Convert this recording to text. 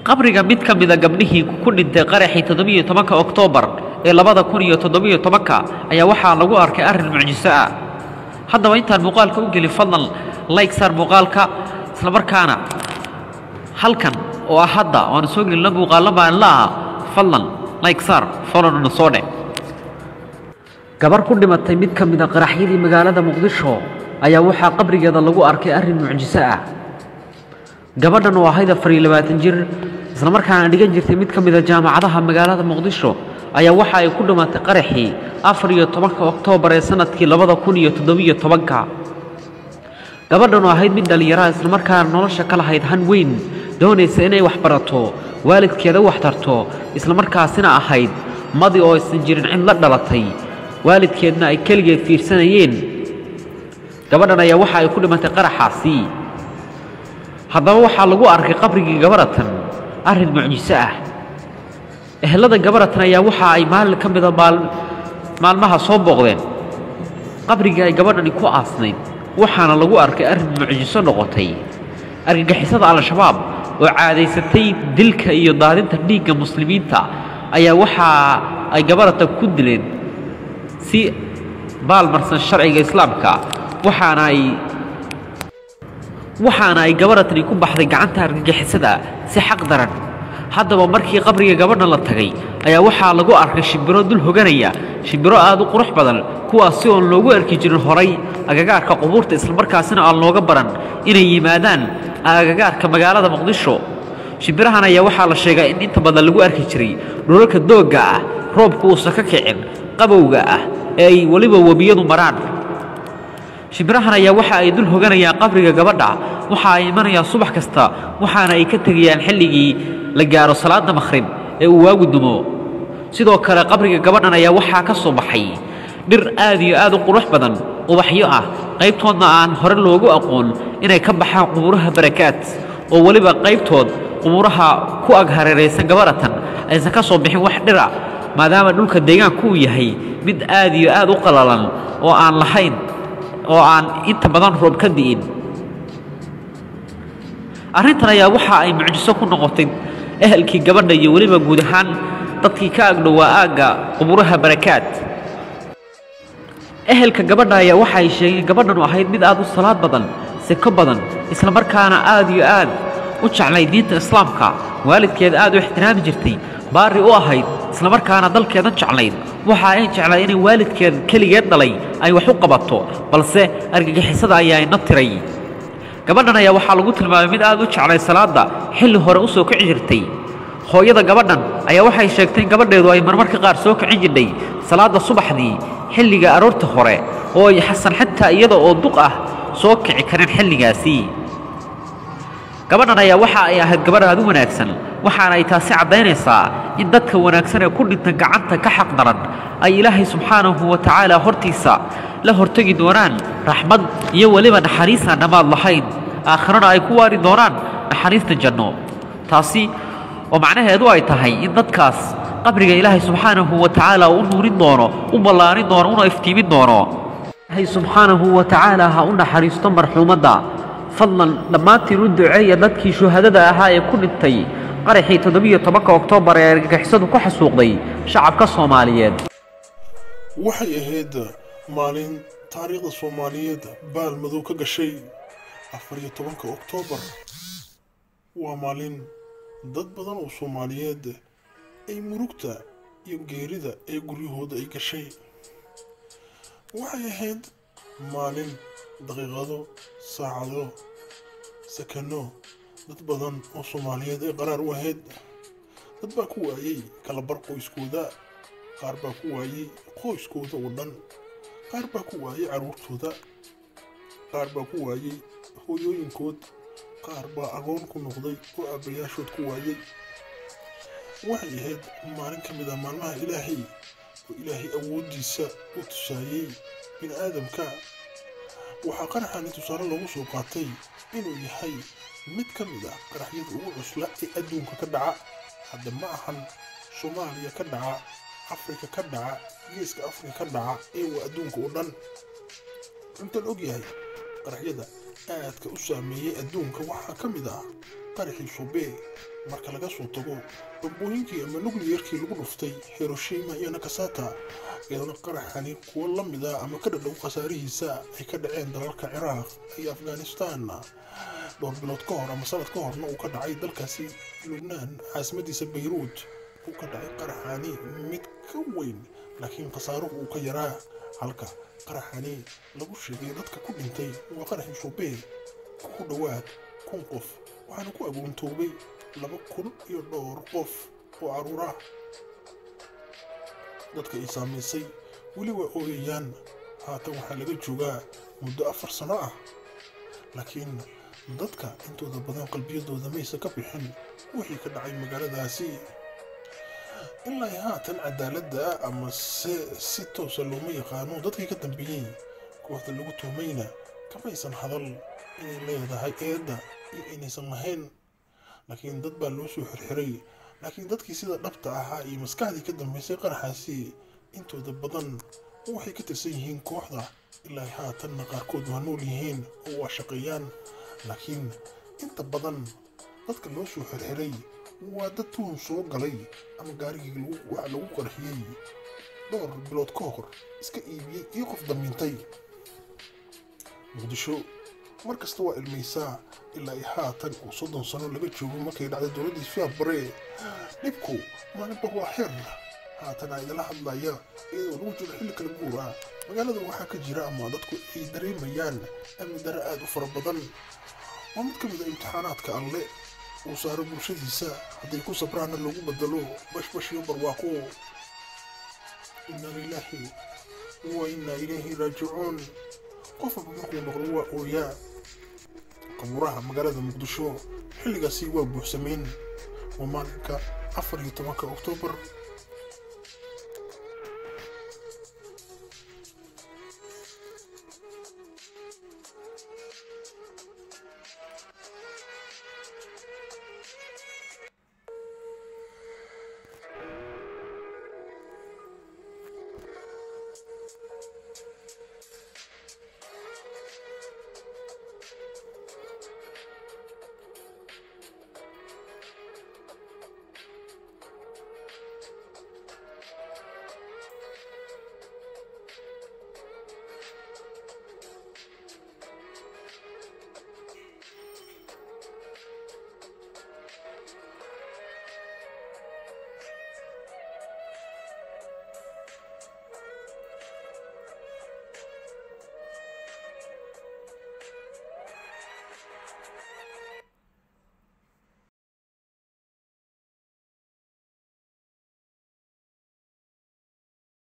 qabriga mid ka mida gabdhihii ku dhintay qaraxii toddobiyo tobanka oktoobar ee labada kun iyo toddobiyo tobanka ayaa waxaa lagu arkay arrin mucjiso ah haddaba intaan muuqaalka u gelin fadlan like saar muuqaalka islamarkaana halkan oo ah hadda oo aan soo gelina muuqaallo maalinla ah fadlan like saar followna soo dheh gabar ku dhimatay mid ka mid a qaraxyadii magaalada muqdisho ayaa waxaa qabrigeeda lagu arkay arrin mucjiso ah gabadhan oo ahayd afar iyo labaatan jir islamarkaana dhigan jirtay mid ka mid a jaamacadaha magaalada muqdisho ayaa waxa ay ku dhimatay qaraxii afar iyo tobanka oktoobar ee sanadkii labada kun iyo toddobiyo tobanka gabadhan oo ahayd mid dhallinyaraha islamarkaana nolosha ka lahayd han weyn doonaysa inay wax barato waalidkeeda wax tarto islamarkaasina ahayd madi oo aysan jirin cid la dhalatay waalidkeedna ay keligeed fiirsanayeen gabadhan ayaa waxa ay ku dhimatay qaraxaasi haddaba waxaa lagu arkay qabrigii gabaratan arrin mucjiso ah ehelada gabaratan ayaa waxa ay maalin ka mida maalmaha soo booqdeen qabrigii ay gabadhani ku aasnayd waxaana lagu arkay arrin mucjiso noqotay argagixisada al-shabaab oo caadaysatay dilka iyo daadinta dhiigga muslimiinta ayaa waxa ay gabaratan ku dileen si baalmarsan sharciga islaamka waxaana ay waxaana ay gabaratani ku baxday gacanta argagixisada si xaq daran haddaba markii qabriga gabadha la tagay ayaa waxaa lagu arkay shimbiro dul hoganaya shimbiro aad u qurux badan kuwaas si oon loogu arki jirin horay agagaarka qubuurta islamarkaasina aan looga baran inay yimaadaan agagaarka magaalada muqdisho shimbirahan ayaa waxaa la sheegaa in inta badan lagu arki jiray dhulalka doogga ah roobka uusan ka kicin qabowga ah ee ay weliba webiyadu maraan shimbirahan ayaa waxa ay dul hoganayaan qabriga gabadha waxa ay imanayaan subax kasta waxaana ay ka tegayaan xilligii la gaaro salaada makhrib ee uu waagu dumo sidoo kale qabriga gabadhan ayaa waxaa ka soo baxay dhir aad iyo aad u qurux badan ubaxyo ah qaybtoodna aan hore loogu aqoon inay ka baxaan qubuuraha barakaad oo weliba qaybtood qubuuraha ku ag hareeraysan gabaratan aysan ka soo bixin wax dhira maadaama dhulka deegaanku uu yahay mid aad iyo aad u qalalan oo aan lahayn oo aan inta badan roob ka di'in arrintan ayaa waxa ay mucjiso ku noqotay ehelkii gabadha iyo weliba guud ahaan dadkii ka agdhowaa aagga qubuuraha barakaad ehelka gabadha ayaa waxa ay sheegeen gabadhanu ahayd mid aad u salaad badan seko badan islamarkaana aad iyo aad u jeclay diinta islaamka waalidkeed aad u ixtiraami jirtay baari u ahayd islamarkaana dalkeedan jeclayd waxa ay jeclay inay waalidkeed keligeed dhalay ay wax u qabato balse argagixisada ayaa ina tiray gabadhan ayaa waxaa lagu tilmaamay mid aad u jeclay salaadda xilli hore u soo kici jirtay hooyada gabadhan ayaa waxay sheegtay in gabadheedu ay marmarka qaar soo kicin jirthay salaadda subaxdii xilliga aroorta hore oo ay xasan xitaa iyada oo duq ah soo kici karin xilligaasi gabadhan ayaa waxa ay ahayd gabadh aad u wanaagsan waxaana ay taasi caddaynaysaa in dadka wanaagsan ee ku dhinta gacanta ka xaq daran ay ilaahay subxaanahu wa tacaala hortiisa la hortegi doonaan raxmad iyo weliba naxariisaan dhammaad lahayn aakhirana ay ku waari doonaan naxariista janno taasi oo macnaheedu ay tahay in dadkaas qabriga ilaahay subxaanahu wa tacaala u nuurin doono u ballaarin doono una iftiimin doono ilaahay subxaanahu wa tacaala ha u naxariisto marxuumadda fadlan dhammaantiin u duceeya dadkii shuhadada ahaa ee ku dhintay qaraxii toddobiyo tobanka oktoobar ee argagixisadu ku xasuuqday shacabka soomaaliyeed waxay ahayd maalin taariikhda soomaaliyeed baal madow ka gashay afar iyo tobanka oktoobar waa maalin dad badan oo soomaaliyeed ay murugta iyo geerida ee guryahooda ay gashay waxay ahayd maalin daqiiqado saacado sakano dad badan oo soomaaliyeed ay qaraar u ahayd dad baa ku waayey kalabar qoyskooda qaar baa ku waayey qoyskooda oo dhan qaar baa ku waayey carruurtooda qaar baa ku waayey hooyooyinkood qaar baa agoon ku noqday oo aabbayaashood ku waayey waxay ahayd maalin ka mid ah maalmaha ilaahay oo ilaahay awooddiisa u tusaayey bini aadamka waxaa qaraxani tusaale loogu soo qaatay inuu yahay mid ka mid ah qaraxyada ugu cusla ee adduunka ka dhaca hadda ma ahan soomaaliya ka dhaca afrika ka dhaca geeska afrika ka dhaca ee waa adduunka oo dhan inta la ogyahay qaraxyada aadka u saameeyey adduunka waxaa ka mid ah qaraxii sobe marka laga soo tago bambooyinkii ama nukliyarkii lagu dhuftay hiroshima iyo nakasata iyadana qaraxani kuwo la mid ah ama ka dhadhow khasaarihiisa ay ka dhaceen dalalka ciraaq iyo afghanistan dhowr bilood ka hor ama sanad ka horna uu ka dhacay dalkaasi lubnaan caasimadiisa bayruud uu ka dhacay qaraxani mid ka weyn laakiin khasaaruhu uu ka yaraa halka qaraxani lagu sheegay dadka ku dhintay waa qaraxii sobe ku dhowaad kun qof waxaana ku agoontoobay laba kun iyo dhowr qof oo caruur ah dadka ay saamaysay weli waa ooyayaan haatan waxaa laga joogaa muddo afar sano ah laakiin dadka intooda badan qalbiyadooda maysan ka bixin wixii ka dhacay magaaladaasi ilaa haatan cadaaladda ama se si toosa looma yaqaano dadkii ka dambeeyey kooxda lagu tuhmayna kamaysan hadal inay leedahay eedda iyo inaysan lahayn laakiin dad baa loo soo xirxiray laakiin dadkii sida dhabta ahaa iyo maskaxdii ka dambeysay qaraxaasi intooda badan waxay ka tirsan yihiin kooxda ilaa haatanna qaarkood waa nool yihiin oo waa shaqeeyaan laakiin inta badan dadka loo soo xirxiray waa dad tuhun soo galay ama gaarigii waxa lagu qarxiyey dhowr bilood ka hor iska iibiyey iyo qof damiintay muqdisho mar kasta waa ilmaysaa ilaa i haatan oo soddon sano laga joogo markay dhacday dowladdii fiabare dhibku maalinba waa xeer haatana idala hadlaya iyadoo lagu jiro xilli kala guur ah magaalada waxaa ka jira ama dadku ay dareemayaan amni dare aada u fara badan waa mid ka mid a imtixaanaadka alle uu saaro bulshadiisa hadday ku sabraana loogu bedelo bashbash iyo barwaaqo inna lilaahi wa inna ilayhi raajicuun qofaba markuu noqdo waa ooyaa qabuuraha magaalada muqdisho xilligaasi waa buuxsameen waa maalinka afar iyo tobanka oktoobar